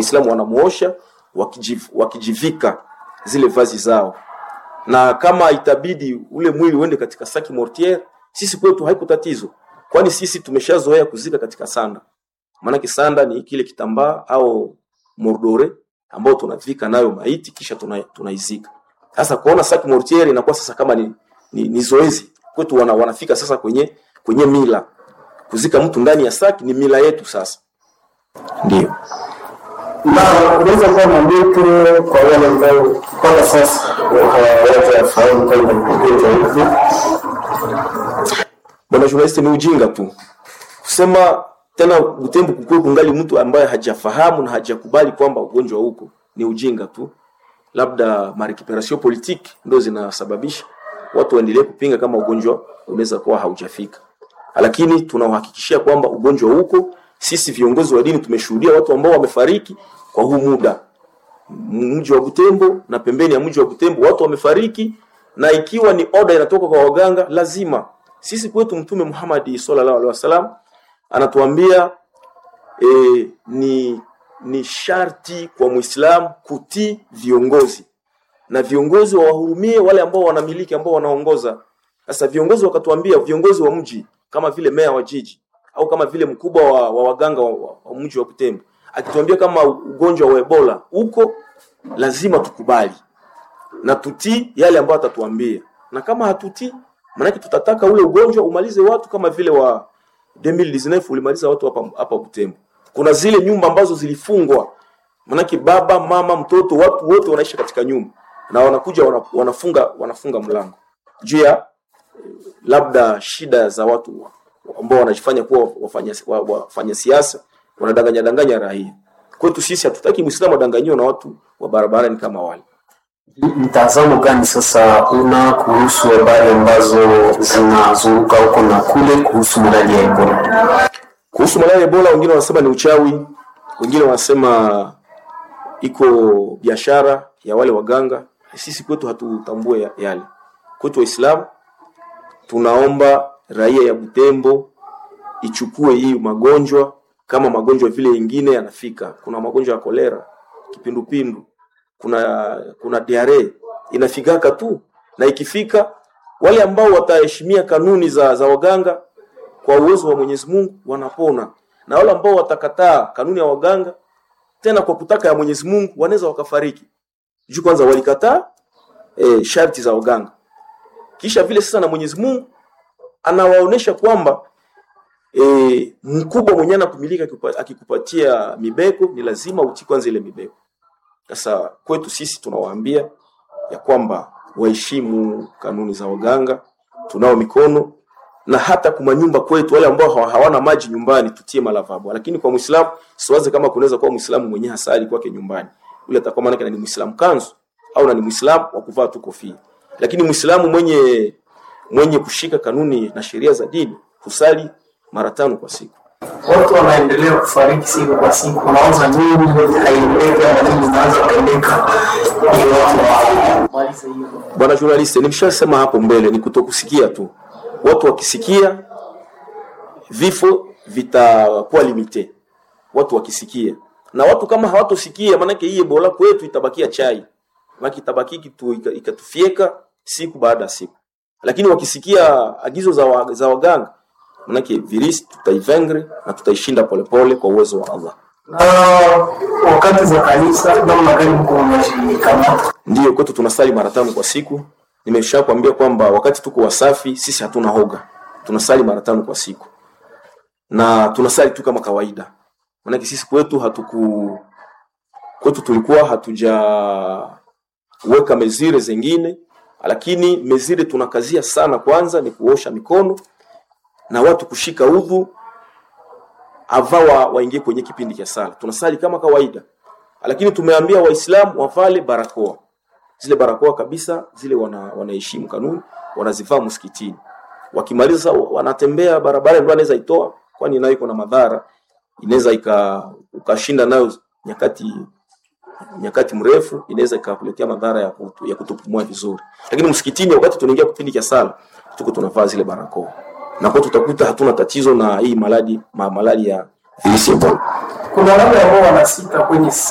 Waislamu wanamuosha wakijiv, wakijivika zile vazi zao, na kama itabidi ule mwili uende katika saki mortiere, sisi kwetu haiko tatizo, kwani sisi tumeshazoea kuzika katika sanda. Maanake sanda ni kile kitambaa au mordore ambao tunavika nayo maiti kisha tuna, tunaizika. Sasa kuona saki mortiere inakuwa sasa kama ni, ni, ni zoezi kwetu, wana, wanafika sasa kwenye kwenye mila kuzika mtu ndani ya saki ni mila yetu sasa, ndio na unaweza kuwa na ndoto kwa wale ambao mpaka sasa hawajafahamu kwamba ugonjwa hivi bwana journalist, ni ujinga tu kusema tena Butembo kukuwe kungali mtu ambaye hajafahamu na hajakubali kwamba ugonjwa huko, ni ujinga tu. Labda marecuperation politique ndio zinasababisha watu waendelee kupinga kama ugonjwa unaweza kuwa haujafika, lakini tunauhakikishia kwamba ugonjwa huko. Sisi viongozi wa dini tumeshuhudia watu ambao wamefariki kwa huu muda mji wa Butembo na pembeni ya mji wa Butembo watu wamefariki, na ikiwa ni oda inatoka kwa waganga, lazima sisi kwetu Mtume Muhammad sallallahu alaihi wasallam anatuambia e, ni ni sharti kwa Muislamu kutii viongozi na viongozi wawahurumie wale ambao wanamiliki ambao wanaongoza. Sasa viongozi wakatuambia, viongozi wa mji kama vile meya wa jiji au kama vile mkubwa wa, wa waganga wa, wa, wa mji wa Butembo akituambia kama ugonjwa wa Ebola uko, lazima tukubali na tutii yale ambayo atatuambia, na kama hatutii, maanake tutataka ule ugonjwa umalize watu kama vile wa 2019 ulimaliza watu hapa hapa Butembo. Kuna zile nyumba ambazo zilifungwa, maanake baba mama mtoto watu wote wanaishi katika nyumba na wanakuja wana, wanafunga wanafunga mlango juu ya labda shida za watu ambao wanajifanya kuwa wafanya, wafanya siasa wanadanganya danganya raia. Kwetu sisi hatutaki Muislamu adanganyiwe na watu wa barabarani kama wale. mtazamo gani sasa una kuhusu habari ambazo zinazunguka huko na kule kuhusu malaria ya Ebola? Kuhusu malaria ya Ebola, wengine wanasema ni uchawi, wengine wanasema iko biashara ya wale waganga. Sisi kwetu hatutambue ya- yale. Kwetu Waislamu tunaomba raia ya Butembo ichukue hii magonjwa kama magonjwa vile yengine yanafika. Kuna magonjwa ya kolera, kipindupindu, kuna kuna diare inafikaka tu, na ikifika wale ambao wataheshimia kanuni za, za waganga kwa uwezo wa Mwenyezi Mungu wanapona, na wale ambao watakataa kanuni ya waganga tena kwa kutaka ya Mwenyezi Mungu wanaweza wakafariki. Juu kwanza walikataa e, sharti za waganga, kisha vile sasa na Mwenyezi Mungu anawaonesha kwamba e, mkubwa mwenye anakumilika akikupa- akikupatia mibeko ni lazima utii kwanza ile mibeko. Sasa kwetu sisi tunawaambia ya kwamba waheshimu kanuni za waganga, tunao mikono na hata kuma nyumba kwetu, wale ambao hawa- hawana maji nyumbani tutie malavabo. Lakini kwa Muislamu siwaze kama kunaweza kuwa Muislamu mwenye hasali kwake nyumbani, ule atakuwa maana ni Muislamu kanzu au na ni Muislamu wa kuvaa tu kofia. Lakini Muislamu mwenye mwenye kushika kanuni na sheria za dini kusali mara tano kwa siku. Watu wanaendelea kufariki siku kwa siku, unaanza nini haiendeki ama nini inaanza kuendeka, ili watu wamalize hivyo. Bwana journalist, nimeshasema hapo mbele, ni kutokusikia tu. Watu wakisikia vifo vitakuwa limite, watu wakisikia, na watu kama hawatosikia, maanake hii Ebola kwetu itabakia chai, maana itabaki kitu ika- ikatufieka siku baada ya siku, lakini wakisikia agizo za, wa, za waganga, maanake virisi tutaivengre na tutaishinda polepole kwa uwezo wa Allah. Na wakati za kanisa, namna gani mko mnajikamata? Ndiyo, kwetu tunasali mara tano kwa siku. Nimesha kuambia kwamba wakati tuko wasafi, sisi hatuna hoga, tunasali mara tano kwa siku na tunasali tu kama kawaida, maanake sisi kwetu hatuku kwetu tulikuwa hatujaweka mezire zingine, lakini mezire tunakazia sana. Kwanza ni kuosha mikono na watu kushika udhu ava wa, waingie kwenye kipindi cha sala. Tunasali kama kawaida, lakini tumeambia Waislamu wavale barakoa, zile barakoa kabisa zile wana, wanaheshimu kanuni, wanazivaa msikitini. Wakimaliza sasa wanatembea barabara, ndio anaweza itoa, kwani nayo iko na madhara, inaweza ika ukashinda nayo nyakati nyakati mrefu, inaweza ikakuletea madhara ya, kutu, ya kutopumua vizuri. Lakini msikitini, wakati tunaingia kipindi cha sala, tuko tunavaa zile barakoa na kwa tutakuta hatuna tatizo na hii maladi ma, malali ya virusi ya Ebola. Kuna wale ambao wanasita kwenye